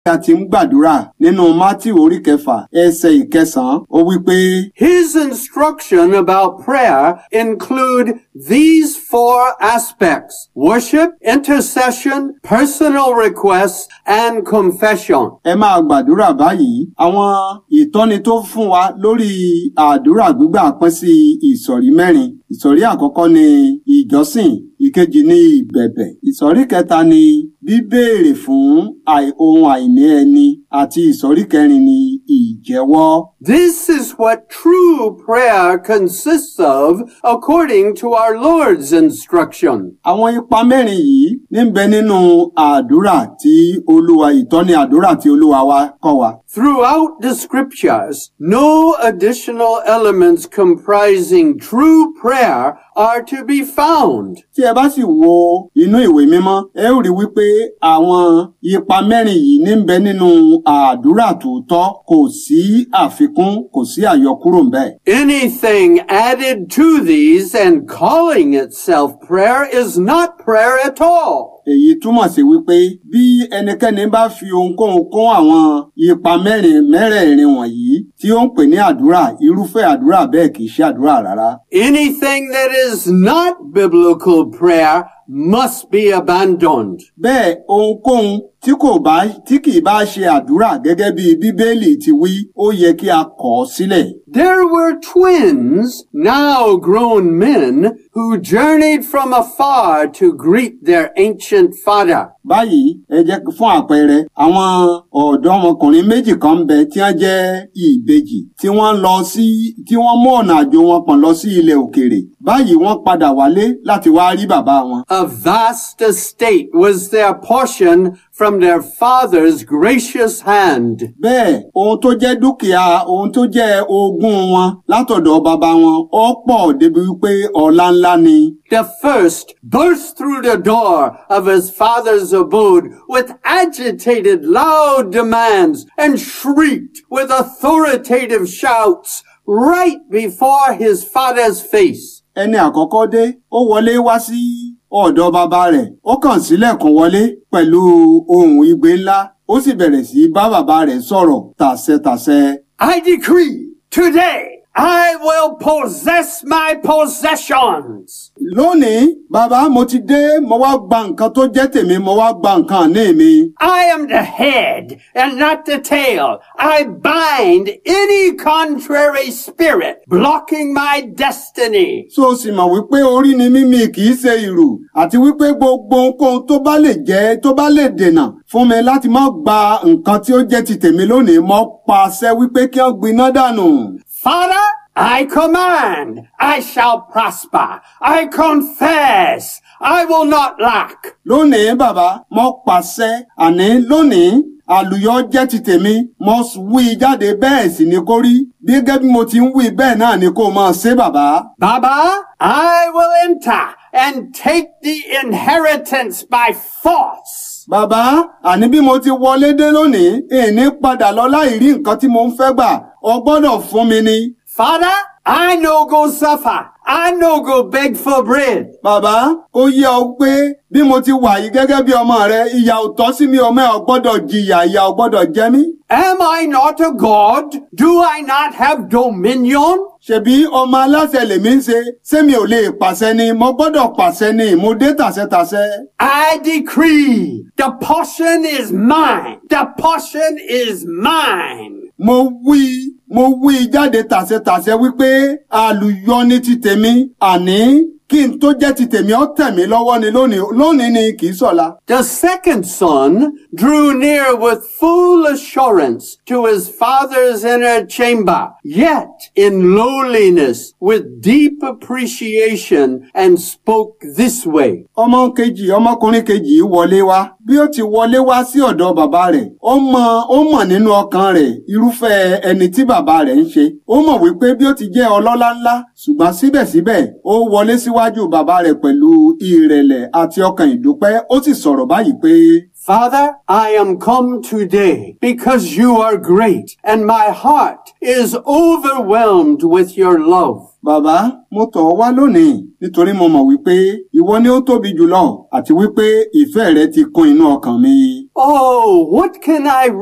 a ti ń gbàdúrà nínú Mátíù orí kẹfà ẹsẹ̀ ìkẹsàn-án ó wí pé His instruction about prayer include these four aspects, worship, intercession, personal requests, and confession. ẹ máa gbàdúrà báyìí àwọn ìtọ́ni tó fún wa lórí àdúrà gbígbà pín sí ìsọ̀rí mẹ́rin ìsọ̀rí àkọ́kọ́ ni ìjọsìn ìkejì ni ìbẹ̀bẹ̀ ìsọ̀rí kẹta ni bíbéèrè fún àì- ohun àìní ẹni àti ìsọ̀rí kẹrin ni ìjẹ́wọ́. This is what true prayer consists of according to our Lord's instruction. àwọn ipa mẹ́rin yìí níbẹ̀ nínú àdúrà tí olúwa ìtọ́ni àdúrà tí olúwa wa kọ́ wa. Throughout the scriptures, no additional elements comprising true prayer are to be found. tí ẹ bá sì wo inú ìwé mímọ́ ẹ ó rí wípé àwọn ipa mẹ́rin yìí níbẹ̀ nínú àdúrà tòótọ́ kò sí àfikún kò sí àyọkúrò ńbẹ̀. Anything added to these and calling itself prayer is not prayer at all. èyí túmọ̀ sí wípé bí ẹnikẹ́ni bá fi ohunkóhun kún àwọn ipa mẹ́rin mẹ́rẹ̀ẹ̀rin wọ̀nyí tí ó ń pè ní àdúrà irúfẹ́ àdúrà bẹ́ẹ̀ kì í ṣe àdúrà rárá. Anything that is not biblical prayer must be abandoned. bẹ́ẹ̀ ohunkóhun tí kò bá tí kì í bá ṣe àdúrà gẹ́gẹ́ bí bíbélì ti wí ó yẹ kí a kọ̀ ọ́ sílẹ̀. There were twins, now grown men, who journeyed from afar to greet their ancient father. báyìí ẹ jẹ́ kí- fún àpẹẹrẹ àwọn ọ̀dọ́mọkùnrin méjì kan ń bẹ tí wọ́n jẹ́ ìbejì tí wọ́n lọ sí tí wọ́n mú ọ̀nà àjò wọn pọ̀n lọ sí ilẹ̀ òkèèrè báyìí wọ́n padà wálé láti wá rí bàbá wọn. A vast estate was their portion from their father's gracious hand. bẹ́ẹ̀ ohun tó jẹ́ dúkìá ohun tó jẹ́ ogún wọn látọ̀dọ̀ bàbá wọn ó pọ̀ débi wípé ọlá ńlá ni. The first burst through the door of his father's abode with agitated loud demands and shrieked with authoritative shouts right before his father's face. ẹni àkọ́kọ́ dé ó wọlé wá sí ọ̀dọ̀ bàbá rẹ̀ ó kàn sílẹ̀kùn wọlé pẹ̀lú ohùn igbe ńlá ó sì bẹ̀rẹ̀ sí bá bàbá rẹ̀ sọ̀rọ̀ tàṣẹtàṣẹ. I decree today I will possess my possessions. lónìí bàbá mo ti dé mo wá gba nǹkan tó jẹ́ tèmi mo wá gba nǹkan ní mi. I am the head and not the tail. I bind any contrary spirit blocking my destiny. so o sì mọ̀ wípé orí ni mímí kì í ṣe ìrù àti wípé gbogbo ohunkóhun tó bá lè jẹ́ tó bá lè dènà fún mi láti má gba nǹkan tí ó jẹ́ ti tèmi lónìí mo pàṣẹ wípé kí wọ́n gbiná dànù. Father, I command, I shall prosper. I confess, I will not lack. lónìí bàbá mo pàṣẹ àní lónìí àlùyọ jẹ́ ti tèmi mo wí jáde bẹ́ẹ̀ sì ni kó rí bí gẹ́gẹ́ bí mo ti ń wí bẹ́ẹ̀ náà ni kó máa ṣe bàbá. Baba, I will enter and take the inheritance by force. bàbá àní bí mo ti wọlé dé lónìí èní padà lọ láì rí nǹkan tí mo ń fẹ́ gbà ọ gbọ́dọ̀ fún mi ni. Father, I no go suffer. I no go beg for bread. bàbá ó yẹ ọ pé bí mo ti wà yìí gẹ́gẹ́ bí ọmọ rẹ ìyà ò tọ́ sí mi ọmọ ẹ̀ ọ gbọ́dọ̀ jìyà ìyà ò gbọ́dọ̀ jẹ mí. Am I not a God? Do I not have dominion? ṣebí ọmọ aláṣẹ lèmi ń ṣe ṣé mi ò lè pàṣẹ ni mo gbọ́dọ̀ pàṣẹ ni mo dé tàṣẹtàṣẹ. I decree the portion is mine. The portion is mine. mo wí mo wí jáde tàṣẹtàṣẹ wípé àlùyọ ní ti tèmi àní kí n tó jẹ́ ti tèmi ó tẹ̀ mí lọ́wọ́ ni lónìí lónìí ni kì í ṣọ̀la. The second son drew near with full assurance to his father's inner chamber, yet in lowliness with deep appreciation and spoke this way. ọmọ kejì ọmọkùnrin kejì wọlé wá bí ó ti wọlé wá sí ọ̀dọ̀ bàbá rẹ̀ ó mọ ó mọ̀ nínú ọkàn rẹ̀ irúfẹ́ ẹni tí bàbá rẹ̀ ń ṣe ó mọ̀ wípé bí ó ti jẹ́ ọlọ́lá ńlá ṣùgbọ́n síbẹ̀síbẹ̀ ó wọlé síwájú bàbá rẹ̀ pẹ̀lú ìrẹ̀lẹ̀ àti ọkàn ìdúpẹ́ ó sì sọ̀rọ̀ báyìí pé Father, I am come today because you are great and my heart is overwhelmed with your love. Bàbá, mo tọ̀ ọ́ wá lónìí nítorí mo mọ̀ wípé ìwọ ni ó tóbi jùlọ àti wípé ìfẹ́ rẹ ti kún inú ọkàn mi. Oh, what can I